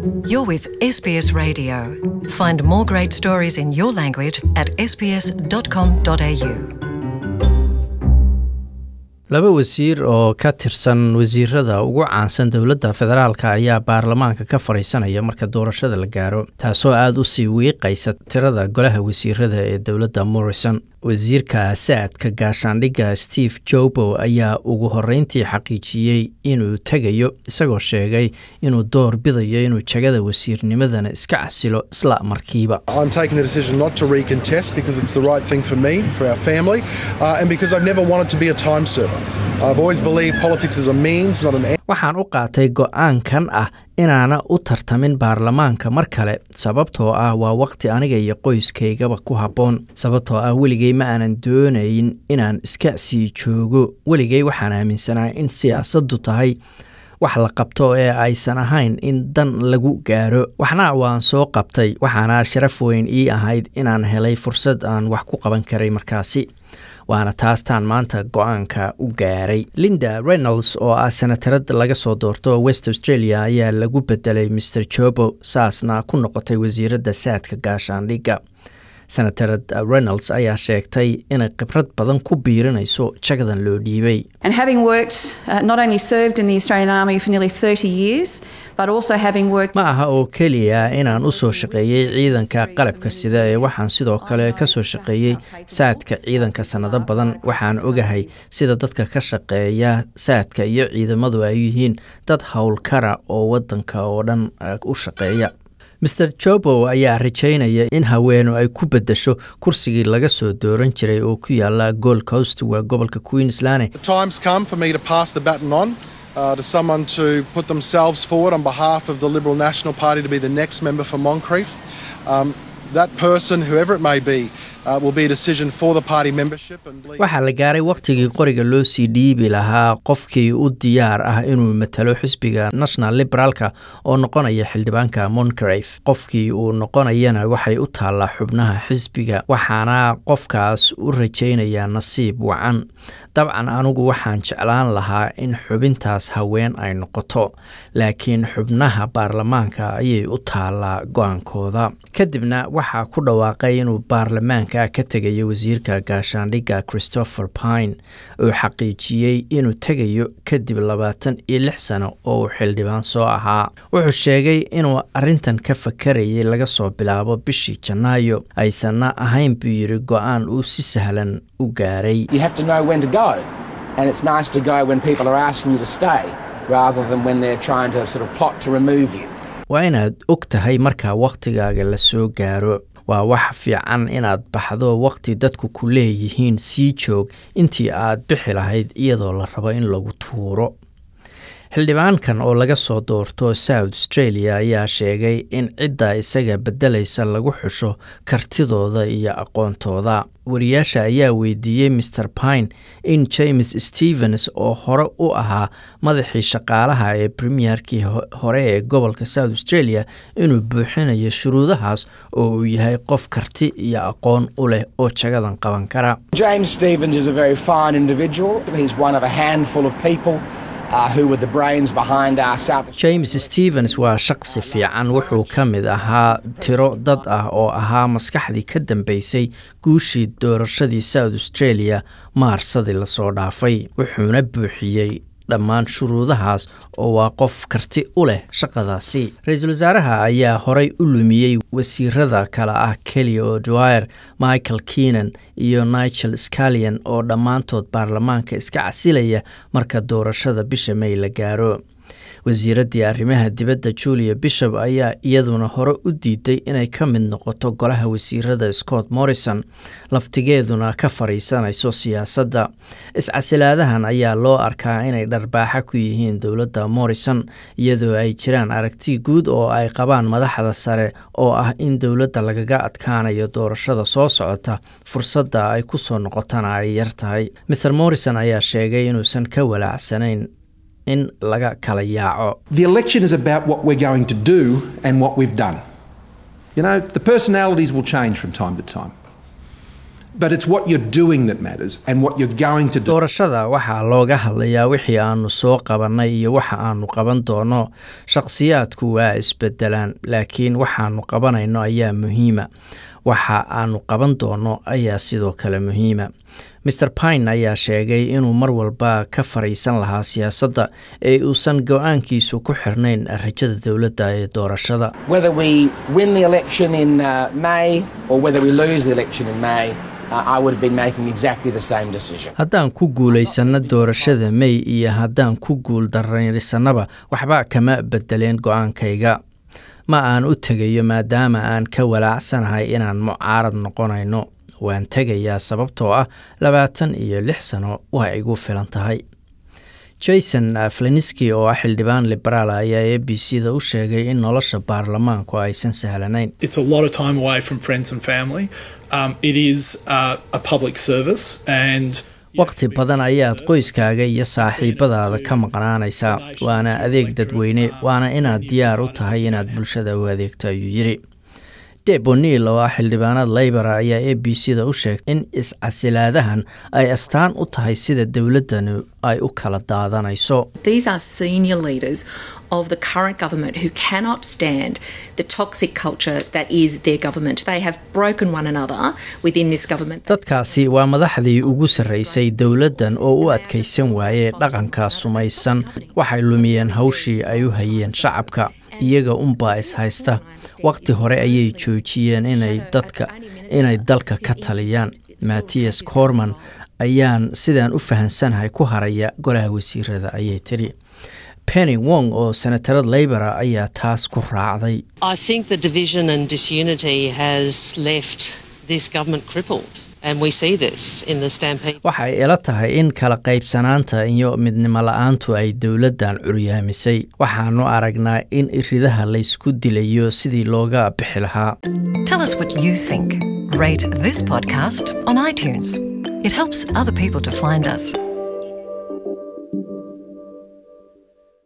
You're with SBS Radio. Find more great stories in your language at sbs.com.au. laba wasiir oo ka tirsan wasiirada ugu caansan dowladda federaalka ayaa baarlamaanka ka fadhiisanaya marka doorashada la gaaro taasoo aada u sii wiiqaysa tirada golaha wasiirada ee dowladda morrison wasiirka saadka gaashaandhigga steve jobo ayaa ugu horreyntii xaqiijiyey inuu tegayo isagoo sheegay inuu door bidayo inuu jagada wasiirnimadana iska casilo isla markiiba I'm taking the decision not to recontest because it's the right thing for me, for our family, uh, and because I've never wanted to be a time server. I've always believed politics is a means, not an end. waxaan u qaatay go-aankan ah inaana u tartamin baarlamaanka mar kale sababtoo ah waa waqti aniga iyo qoyskaygaba ku habboon sababtoo ah weligay ma aanan doonayn inaan iska sii joogo weligay waxaan aaminsanaa in siyaasaddu tahay wax la qabto ee aysan ahayn in dan lagu gaaro waxna waan soo qabtay waxaana sharaf weyn ii ahayd inaan helay fursad aan wax ku qaban karay markaasi waana taastaan maanta go-aanka u gaaray linda reynolds oo ah senatarad laga soo doorto west australia ayaa lagu bedelay mr jobo saasna ku noqotay wasiiradda saadka gaashaandhigga senatarad reynolds ayaa sheegtay inay khibrad badan ku biirinayso jagadan loo dhiibay And having worked, uh, not only served in the Australian Army for nearly 30 years, but also having worked ma aha oo keliya inaan u soo shaqeeyey ciidanka qalabka sida ee waxaan sidoo kale ka soo shaqeeyey saadka ciidanka sannado badan waxaan ogahay sida dadka ka shaqeeya saadka iyo ciidamadu ay yihiin dad howlkara oo waddanka oo dhan eh, u shaqeeya mr jobo ayaa rajaynaya in haweenu ay ku beddesho kursigii laga soo dooran jiray oo ku yaala gold coast waa gobolka queensland The time's come for me to pass the baton on uh, to someone to put themselves forward on behalf of the Liberal National Party to be the next member for Moncrief. Um, that person, whoever it may be, uh, will be a decision for the party membership. And believe- waxaa la gaaray wakhtigii qoriga loo sii dhiibi lahaa qofkii u diyaar ah inuu matalo xisbiga national liberaalka oo noqonaya xildhibaanka moncrief qofkii uu noqonayana waxay u taallaa xubnaha xisbiga waxaana qofkaas u rajaynayaa nasiib wacan dabcan anigu waxaan jeclaan lahaa in xubintaas haween ay noqoto laakiin xubnaha baarlamaanka ayay u taallaa go-aankooda kadibna waxaa ku dhawaaqay inuu baarlamaanka ka tegayo wasiirka gaashaandhigga christopher pine oo xaqiijiyey inuu tegayo kadib labaatan iyo lix sano oo uu xildhibaan soo ahaa wuxuu sheegay inuu arrintan ka fakarayay laga soo bilaabo bishii janaayo aysanna ahayn buu yidhi go-aan uu si sahlan u gaaray You have to know when to go. And it's nice to go when people are asking you to stay rather than when they're trying to sort of plot to remove you. waa inaad og tahay markaa wakhtigaaga la soo gaaro waa wax fiican inaad baxdo wakhti dadku ku leeyihiin sii joog intii aad bixi lahayd iyadoo la rabo in lagu tuuro xildhibaankan oo laga soo doorto south australia ayaa sheegay in cidda isaga beddelaysa lagu xusho kartidooda iyo aqoontooda wariyaasha ayaa weydiiyey mr pine in james stevens oo hore u ahaa madaxii shaqaalaha ee premierkii ho- hore ee gobolka south australia inuu buuxinayo shuruudahaas oo uu yahay qof karti iyo aqoon u leh oo jagadan qaban kara James Stevens is a very fine individual. He's one of a handful of people uh, who were the brains behind our South james stevens waa shaqsi fiican wuxuu ka mid ahaa tiro dad ah oo ahaa maskaxdii ka dambeysay guushii doorashadii south australia maarsadii lasoo dhaafay wuxuuna buuxiyey dhammaan shuruudahaas oo waa qof karti u leh shaqadaasi ra-iisul wasaaraha ayaa horey u lumiyey wasiirada kale ah kelly o'dwyer michael keenan iyo nigel scallion oo dhammaantood baarlamaanka iska casilaya marka doorashada bisha may la gaaro wasiiraddii arrimaha dibadda julia bishop ayaa iyaduna hore u diiday inay ka mid noqoto golaha wasiirada scott morrison laftigeeduna ka fadhiisanayso siyaasadda iscasilaadahan ayaa loo arkaa inay dharbaaxa ku yihiin dowladda morrison iyadoo ay jiraan aragti guud oo ay qabaan madaxda sare oo ah in dowladda lagaga adkaanayo doorashada soo socota fursadda ay ku soo noqotana ay yar tahay mr morrison ayaa sheegay inuusan ka walaacsanayn in laga kala yaaco The election is about what we're going to do and what we've done. You know, the personalities will change from time to time. But it's what you're doing that matters and what you're going to do. doorashada waxaa looga hadlayaa wixii aanu soo qabannay iyo waxa aanu qaban doono shakhsiyaadku waa isbedelaan laakiin waxaanu qabanayno ayaa muhiima waxa aanu qaban doono ayaa sidoo kale muhiima maer pine ayaa sheegay inuu mar walba ka fariisan lahaa siyaasadda ee uusan go-aankiisu ku xirnayn rajada dowladda ee doorashada Whether we win the election in uh, May or whether we lose the election in May, uh, I would have been making exactly the same decision. haddaan ku guulaysanno doorashada may iyo haddaan ku guul daraysanaba waxba kama bedeleen go-aankayga ma aan u tegayo maadaama aan ka walaacsanahay inaan mucaarad noqonayno waan tegayaa sababtoo ah labaatan iyo lix sano waa igu filan tahay jason fleniski oo ah xildhibaan liberaal ayaa a b c da u sheegay in nolosha baarlamaanku aysan sahlanayn It's a lot of time away from friends and family. Um, it is uh, a public service and waqti badan ayaad qoyskaaga iyo saaxiibadaada ka maqnaanaysaa waana adeeg dadweyne waana inaad diyaar u tahay inaad bulshada u adeegto ayuu yidhi deb o'neil oo ah xildhibaanad laybora ayaa a b c da u sheegtay in iscasilaadahan ay astaan u tahay sida dowladdani ay u kala daadanayso These are senior leaders of the current government who cannot stand the toxic culture that is their government. They have broken one another within this government. dadkaasi waa madaxdii ugu sarraysay dowladdan oo u adkaysan waayey dhaqanka sumaysan waxay lumiyeen hawshii ay u hayeen shacabka iyaga unbaa is haysta waqti hore ayay joojiyeen inay dadka inay dalka ka taliyaan mattias corman ayaan sidaan u fahansanahay ku haraya golaha wasiirada ayay tidhi penny wong oo senatarad laybora ayaa taas ku raacday I think the division and disunity has left this government crippled, and we see this in the stampede. waxay ila tahay in kala qaybsanaanta iyo midnimo la-aantu ay dowladdan curyaamisay waxaanu aragnaa in iridaha laysku dilayo sidii looga bixi lahaa Tell us what you think. Rate this podcast on iTunes. It helps other people to find us.